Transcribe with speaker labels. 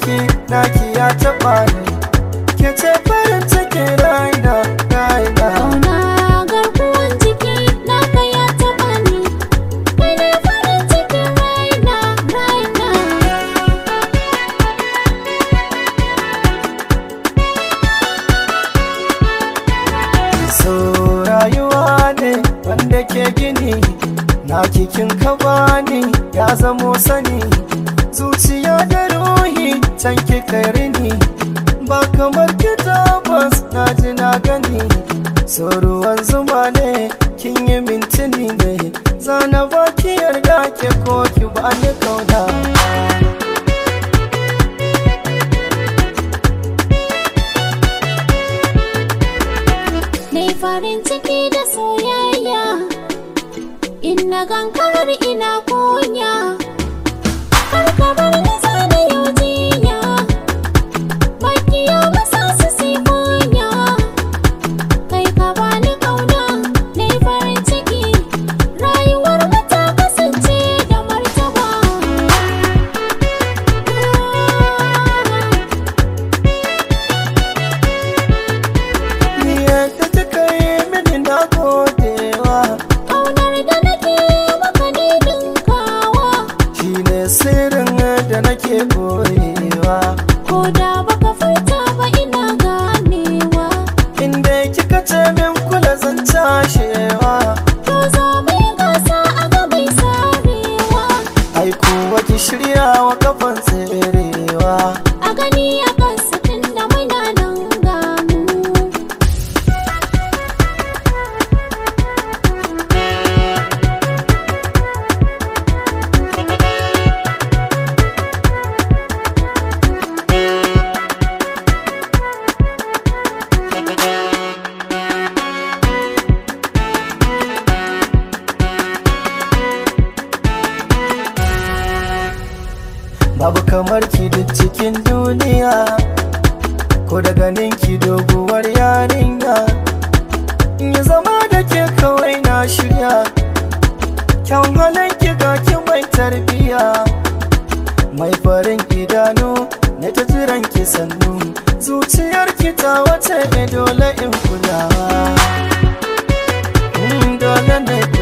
Speaker 1: ki naki ya taɓa ni ke ce farin cikin raina raina
Speaker 2: Kauna garkuwan jiki naka ya taɓa ni Kai ne farin cikin raina raina
Speaker 1: so rayuwa ne wanda ke gini na kikin ka bani ya zamo sani zuciya da ruhi can ki rini ba kamar ki tabbas na ji na gani so ruwan zuma ne kin yi mintini ne zana ba ki yarda ke ko ki bani kauna
Speaker 2: Nai farin ciki da soyayya In na gankarar ina kunya Har ka bar ni zana yau jinya Makiya masa su si kunya Kai ka bani kauna Nai farin ciki Rayuwar mu ta kasance da martaba
Speaker 1: ni yadda kika yi mini na godewa
Speaker 2: Kaunar da nake maka ne dinkawa
Speaker 1: shi ne sirrin da nake boyewa
Speaker 2: Ko da baka furta ba ina ganewa
Speaker 1: inda kika ce min kula zan cashewa
Speaker 2: To zo mu yi gasa a gabai sarewa
Speaker 1: ai kuwa ki shirya wa kafan tserewa
Speaker 2: A gani a kansa tun da muna nan gamu
Speaker 1: babu kamar ki duk cikin duniya ko da ganin ki doguwar yarinya in yi zama da ke kawai na shirya kyan halin ki ga ki mai tarbiya mai farin idanu na ta jiran ki sannu zuciyar ki ta wace ne dole in kulawa Mm, dole ne